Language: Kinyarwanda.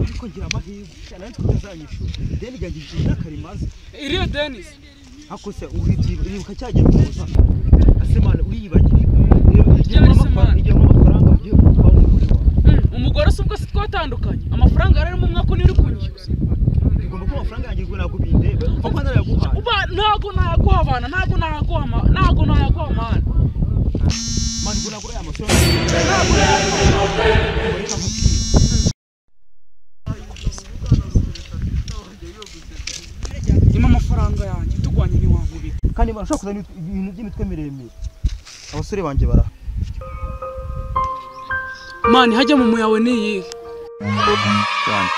ariko ngira amahirwe cyane ariko utazanyishyura deni gagije imyaka rimaze iriyo denise ariko se uribuka cya gihe kuza ese mwana uriyibagiye igihe Ryari se nk'amafaranga mwana? igihe nk'amafaranga ugiye kuba umugore wawe umugore se ubwo si twatandukanye amafaranga yari arimo umwaka uri kunyishyuza bigomba kuba amafaranga yanjye ubwo ntabwo bindeba kuko narayaguhaye uba ntago nayaguha abana ntago nayaguha ama- ntago nayaguha amana mwana ubwo nagura aya mafaranga ntabwo nayaguhaye reka nkubwire nyuma amafaranga yanjye tugwanye ntiwankubita kandi barashobora kuzana ibintu by'imitwe miremire abasore banjye baraha mani hajya mu muyawe niyihe Rwanda